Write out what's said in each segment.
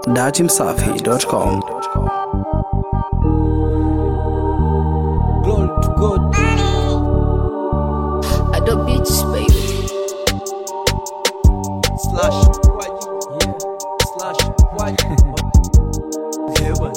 datimsafi.com. Glory to God. At the beach, baby. Slash Kwaji. Yeah. Slash Kwaji. yeah, man.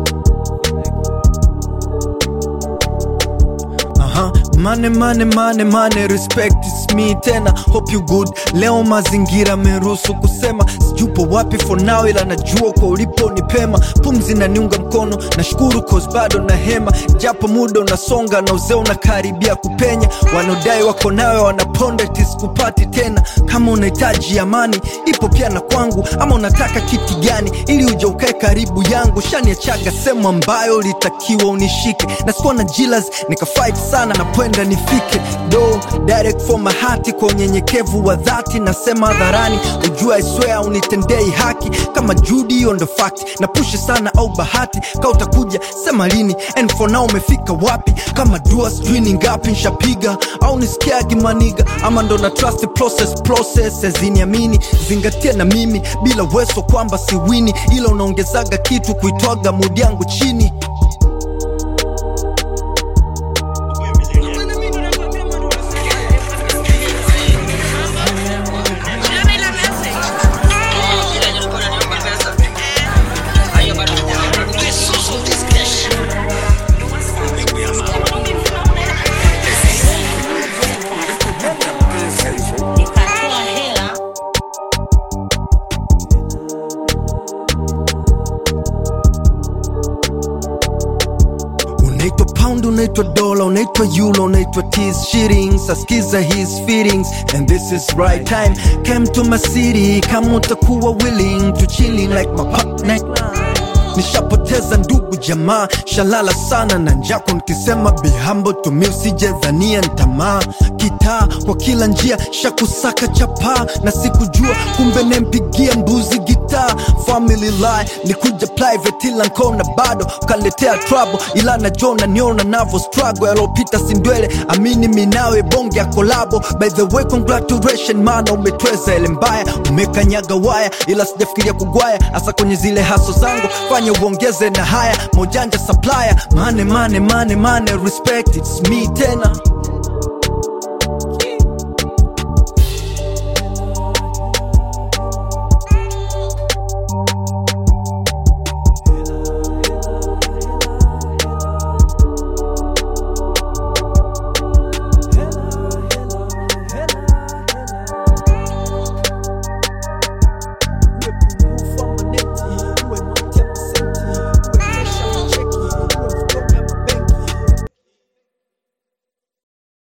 Aha, mane mane mane mane respect is me tena hope you good leo mazingira meruhusu kusema sijupo wapi for now ila najua kwa ulipo ni pema pumzi na niunga mkono nashukuru cause bado na hema japo muda unasonga na uzee unakaribia kupenya wanaodai wako nawe wanaponda tisikupati tena kama unahitaji amani ipo pia na kwangu ama unataka kiti gani ili uja ukae karibu yangu shaniachaga sehemu ambayo litakiwa unishike na sikuwa na jilas nikafight sana napwenda nifike do direct for my heart kwa unyenyekevu wa dhati nasema hadharani ujua iswea unitendei haki kama judi on the fact na pushi sana au bahati ka utakuja sema lini and for now umefika wapi kama dua sijui ni ngapi nshapiga au nisikiagi maniga ama ndo na trust process process ziniamini zingatia na mimi bila weso kwamba siwini ila unaongezaga kitu kuitwaga mudi yangu chini nikatoa hela unaitwa pound unaitwa dola unaitwa euro unaitwa tis shillings askiza his feelings and this is right time came to my city kama utakuwa willing to chilling like my partner nishapoteza ndugu jamaa shalala sana na njako nikisema bihambo tumi usijedhania ntamaa kitaa kwa kila njia shakusaka chapaa na sikujua kumbe nempigia mbuzi gitaa family lie nikuja private ila nkona bado ukaletea trouble ila najua unaniona navo struggle yalopita sindwele amini minawe bonge ya kolabo by the way congratulation mana umetweza ele mbaya umekanyaga waya ila sijafikiria kugwaya hasa kwenye zile haso zangu fanya uongeze na haya mojanja supplier mane mane mane mane respect it's me tena